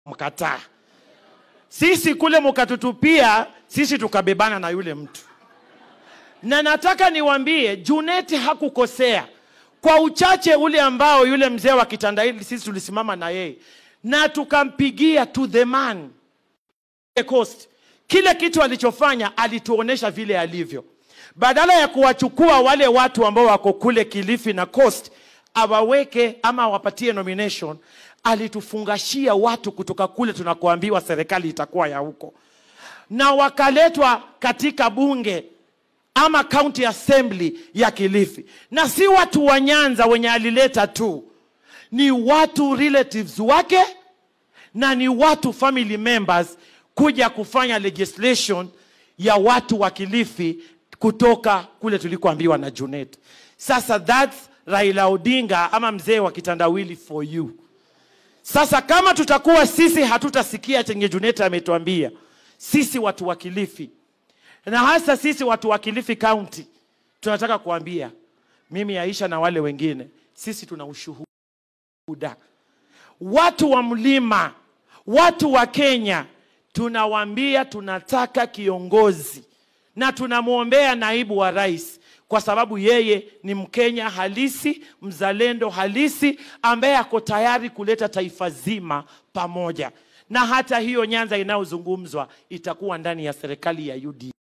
tukamkataa. Sisi kule mkatutupia, sisi tukabebana na yule mtu. Na nataka niwaambie, Junet hakukosea kwa uchache ule ambao yule mzee wa Kitandaili sisi tulisimama na yeye na tukampigia to the man the coast. Kile kitu alichofanya alituonesha vile alivyo, badala ya kuwachukua wale watu ambao wako kule Kilifi na Coast awaweke ama awapatie nomination, alitufungashia watu kutoka kule tunakoambiwa serikali itakuwa ya huko, na wakaletwa katika bunge ama county assembly ya Kilifi, na si watu wa Nyanza wenye alileta tu, ni watu relatives wake na ni watu family members kuja kufanya legislation ya watu wa Kilifi kutoka kule tulikoambiwa na Junet. Sasa that's Raila Odinga ama mzee wa kitandawili for you. Sasa kama tutakuwa sisi hatutasikia chenye Junet ametuambia, sisi watu wa Kilifi na hasa sisi watu wa Kilifi County tunataka kuambia, mimi Aisha na wale wengine, sisi tuna ushuhuda. Watu wa mlima, watu wa Kenya, tunawaambia tunataka kiongozi na tunamwombea naibu wa rais kwa sababu yeye ni Mkenya halisi, mzalendo halisi, ambaye ako tayari kuleta taifa zima pamoja, na hata hiyo Nyanza inayozungumzwa itakuwa ndani ya serikali ya UDA.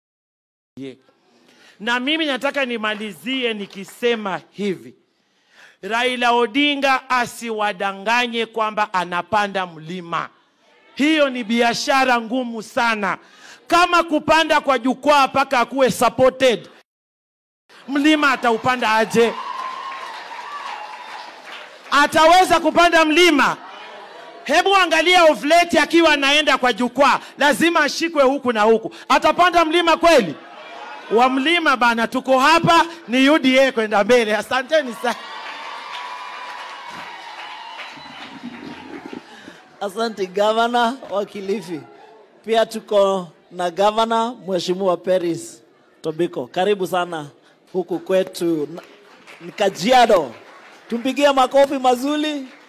Na mimi nataka nimalizie nikisema hivi, Raila Odinga asiwadanganye kwamba anapanda mlima. Hiyo ni biashara ngumu sana, kama kupanda kwa jukwaa mpaka akuwe supported. Mlima ataupanda aje? Ataweza kupanda mlima? Hebu angalia Ovleti akiwa anaenda kwa jukwaa, lazima ashikwe huku na huku. Atapanda mlima kweli? Wa mlima bana, tuko hapa ni UDA kwenda mbele. Asanteni sana. Asante gavana wa Kilifi. Pia tuko na gavana Mheshimiwa Peris Tobiko. Karibu sana huku kwetu na- ni Kajiado. Tumpigie makofi mazuri